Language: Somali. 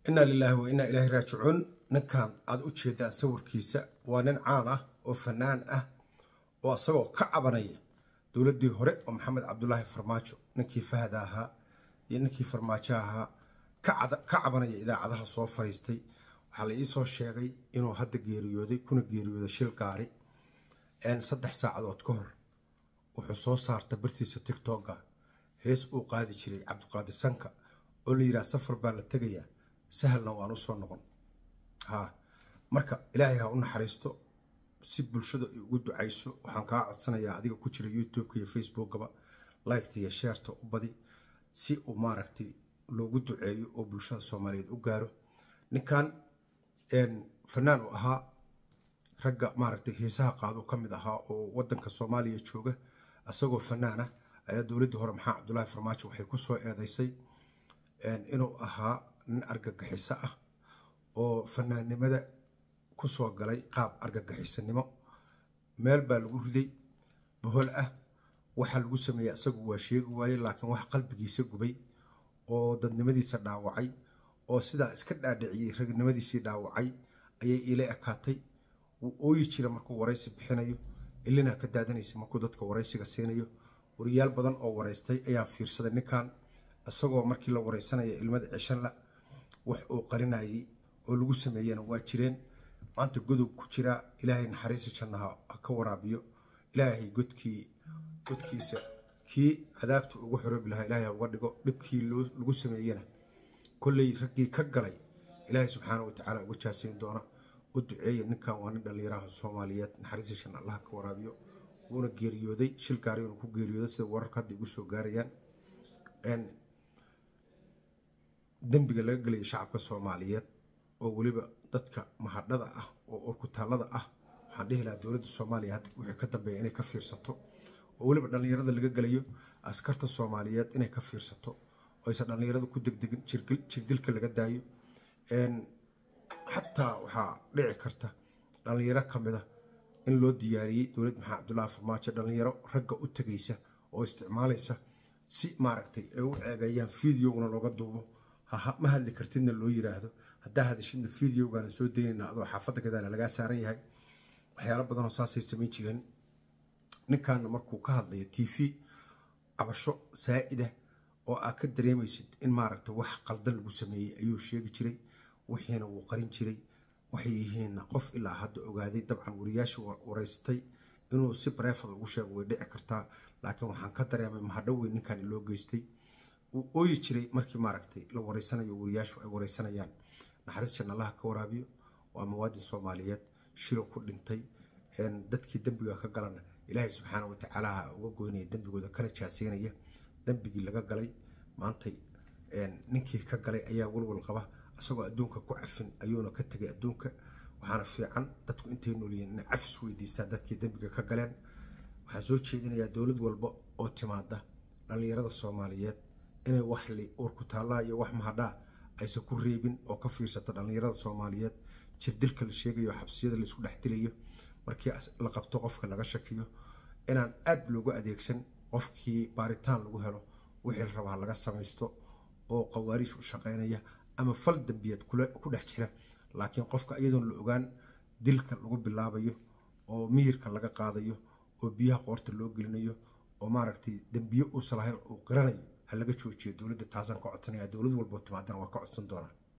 inaa lilaahi wa inaa ilaahi raajicuun ninkan aad u jeedaan sawirkiisa waa nin caan ah oo fanaan ah oo isagoo ka cabanaya dowladdii hore oo maxamed cabdulaahi farmaajo ninkii fahda ahaa iyo ninkii farmaajo ahaa ka cabanaya idaacadaha soo fariistay waxaa la iisoo sheegay inuu hadda geeriyooday kuna geeriyooday shil gaari saddex saacadood ka hor wuxuu soo saarta bartiisa tigtogga hees uu qaadi jiray cabdiqaadir sanka oo la yidhaha safar baa la tegayaa sahalna waan usoo noqon haa marka ilaahay ha u naxariisto si bulshada ay ugu ducayso waxaan kaa codsanayaa adiga ku jira youtubeka iyo facebookaba liketa iyo sheerta u badi si uu maaragtay loogu duceeyo oo bulshada soomaaliyeed u gaaro ninkan fanaan uu ahaa ragga maaragtay heesaha qaaduu ka mid ahaa oo wadanka soomaaliya jooga isagoo fanaan ah ayaa dowladdii hore maxaa cabdulaahi farmaajo waxay ku soo eedeysay inuu ahaa nin argagixiso ah oo fanaannimada ku soo galay qaab argagixisanimo meel baa lagu riday bohol ah waxaa lagu sameeyey isagu waa sheegi waaye laakiin wax qalbigiisa gubay oo dadnimadiisa dhaawacay oo sidaa iska dhaadhiciyey ragnimadiisii dhaawacay ayay ila ekaatay wuu ooyi jira markuu waraysi bixinayo ilinaa ka daadanaysa markuu dadka waraysiga siinayo wariyaal badan oo waraystay ayaan fiirsaday ninkan isagoo markii la waraysanaya ilmada cishanla wax uu qarinayay oo lagu sameeyena waa jireen maanta godow ku jiraa ilaahay naxariisi jannaha ha ka waraabiyo ilaahay godkii godkiisa kii cadaabta ugu xoroobi lahaa ilaahay ha uga dhigo dhibkii lagu sameeyena kolley raggii ka galay ilaahay subxaana watacaala uga jaasayn doona u duceeya ninkan waa nin dhallinyaraha soomaaliyeed naxariisi shan allaha ka waraabiyo wuuna geeriyooday shil gaari uuna ku geeriyooday sida wararka hadda igu soo gaarayaan dembiga laga gelaya shacabka soomaaliyeed oo weliba dadka mahadhada ah oo urkutaallada ah waxaan dhihi lahaa dowladda soomaaliya hadda wixii ka dambeeya inay ka fiirsato oo weliba dhallinyarada laga gelayo askarta soomaaliyeed inay ka fiirsato oo aysan dhallinyarada ku degdegin jirdilka laga daayo xataa waxaa dhici karta dhallinyaro ka mid a in loo diyaariyey dowlad maxamed cabdulaahi farmaajo dhallinyaro ragga u tegaysa oo isticmaalaysa si maaragtay ay u ceebeeyaan fideoguna looga duubo ma hadli kartidna loo yiraahdo haddaa hadashidna fideogaana soo daynayna adoo xaafadda gadaala lagaa saaran yahay waxyaalo badanoo saasay samayn jireen ninkaana markuu ka hadlaya t v cabasho saa'ida oo aad ka dareemaysid in maaragtay wax qaldan lagu sameeyey ayuu sheegi jiray wixiina wuu qarin jiray waxay yihiinna qof ilaa hadda ogaaday dabcan wariyaasha waraystay inuu si bareefada ugu sheego way dhici kartaa laakiin waxaan ka dareemay mahadho weyn ninkan loo geystay uu ooyi jiray markii maaragtay la wareysanayo wariyaashu ay wareysanayaan naxariis jannallaha ka waraabiyo waa muwaadin soomaaliyeed shilo ku dhintay dadkii dembiga ka galana ilaahay subxaana watacaala uga goynaya dembigooda kana jaaseynaya dembigii laga galay maantay ninkii ka galay ayaa walwal qaba isagoo adduunka ku cafin ayuuna ka tegay adduunka waxaana fiican dadku intay noolyihiin inay cafis weydiistaan dadkii dembiga ka galeen waxaan soo jeedinayaa dowlad walba oo timaada dhallinyarada soomaaliyeed inay wax urkutaallaa iyo wax mahadhaa aysan ku reebin oo ka fiirsata dhallinyarada soomaaliyeed jirdilka la sheegayo xabsiyada laisku dhex dilayo markii la qabto qofka laga shakiyo inaan aad loogu adeegsan qofkii baaritaan lagu helo wixii la rabaa laga samaysto oo qawaariish u shaqaynaya ama fal dembiyeed ku dhex jira laakiin qofka iyadoon la ogaan dilka lagu bilaabayo oo miyirka laga qaadayo oo biyaha qoorta loo gelinayo oo maaragtay dembiye uusan lahayn uu qiranayo ha laga joojiyo dowladda taasaan ka codsanaya dowlad walboo timaadana waa ka codsan doonaa